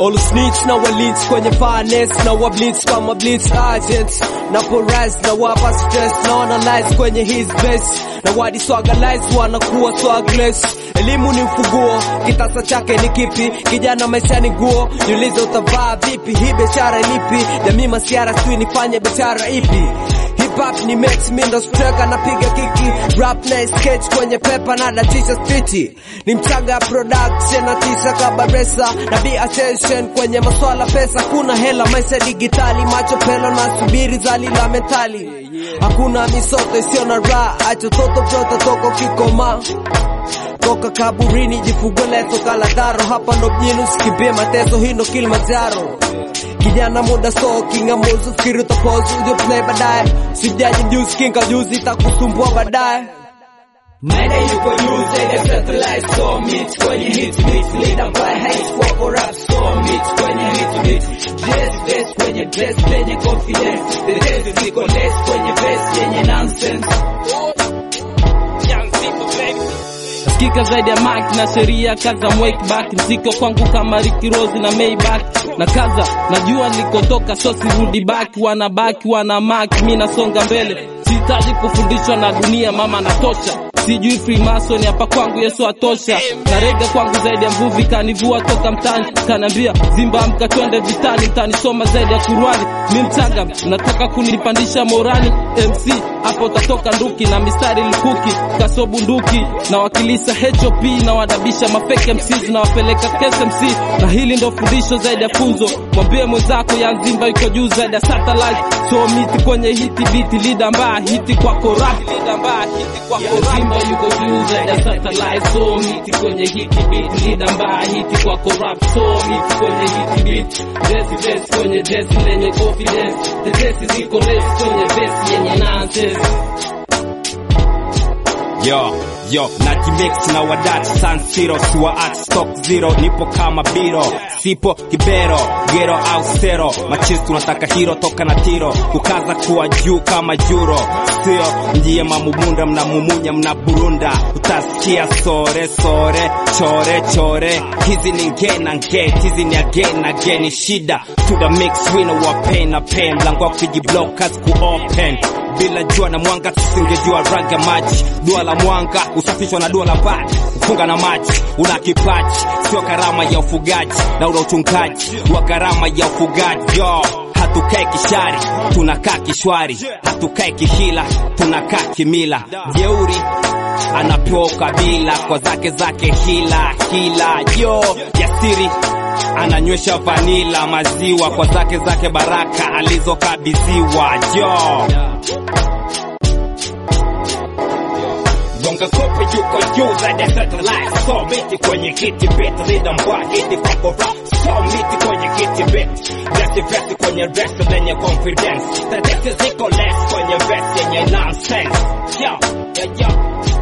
all snitch na walit kwenye finance na wablitz kama blitz agents na porise na wapa stress na analyze kwenye his base na wadi swagalize wanakuwa swagless elimu ni mfuguo kitasa chake ni kipi kijana maisha ni nguo niulize utavaa vipi hii biashara ilipi jamii masiara sijui nifanye biashara ipi Hip hop ni max mindo streka napiga kiki rap na sketch kwenye pepa na datisha spiti ni mchaga production na tisha kabaresa na be attention kwenye maswala pesa kuna hela maisha digitali macho pelo na subiri zali la mentali hakuna misoto isiyo na raha acho toto vyote toko kikoma toka kaburini jifungue leso kaladharo hapa ndo mjini usikimbie mateso hii ndo Kilimanjaro kijana muda so kingamuzu fikiri utapozu uje play baadaye sijaji juice kinga juzi itakusumbua baadaye Mene yuko juu zaidi ya satellite so meet kwenye hit beat leader by hate for for rap so meet kwenye hit beat dress dress kwenye dress lenye confidence the dress ziko less kwenye verse yenye nonsense Sikika zaidi ya Mac na sheria kaza mwake back mziko kwangu kama Ricky Rose na Maybach na kaza najua nilikotoka so sirudi back wana back wana mark mimi nasonga mbele sihitaji kufundishwa na dunia mama natosha sijui Freemason hapa kwangu Yesu atosha na rega kwangu zaidi ya mvuvi kanivua toka mtani kanambia zimba amka twende vitani mtanisoma zaidi ya Kurani mi mchanga nataka kunipandisha morani MC hapo utatoka nduki na mistari lukuki kaso bunduki na wakilisa HOP na wadabisha mafake MCs na wapeleka KSMC na hili ndo fundisho zaidi ya funzo mwambie mwenzako ya nzimba iko juu zaidi ya satellite so miti kwenye hiti biti lida mbaya hiti kwako rap lida mbaya hiti kwako rap Simba yuko juu zaidi ya satellite so miti kwenye hiti beat lida mbaya hiti kwako rap so miti kwenye hiti beat dress dress kwenye dress lenye confidence the dress ziko less kwenye vest yenye nonsense Yo, yo, najimix na wadati San Siro, siwa at stock zero, nipo kama biro, sipo kibero, gero au sero, machis tunataka hiro toka na tiro, kukaza kuwa juu kama juro, sio ndiye mamumunda mnamumunya mnaburunda, utasikia sore sore, chore chore, hizi ni nge na nge, hizi ni again na again, ni shida to the mix, wino wa pain na pain, mlango wa kujiblock kazi ku open bila jua na mwanga tusingejua raga maji dua la mwanga usafishwa na dua la bati kufunga na maji una kipaji sio karama ya ufugaji na una uchungaji wa karama ya ufugaji yo hatukae kishari tunakaa kishwari hatukae kihila tunakaa kimila jeuri anapewa ukabila kwa zake zake hila hila yo jasiri ananywesha vanila maziwa kwa zake zake baraka alizokabidhiwa jo gonga kope yuko juu zaidi ya satellite so miti kwenye kiti bit lida mbwa hiti kwako rap so miti kwenye kiti bit dresi vesi kwenye dresi lenye confidence tadesi ziko less kwenye vesi yenye nonsense yo yo yo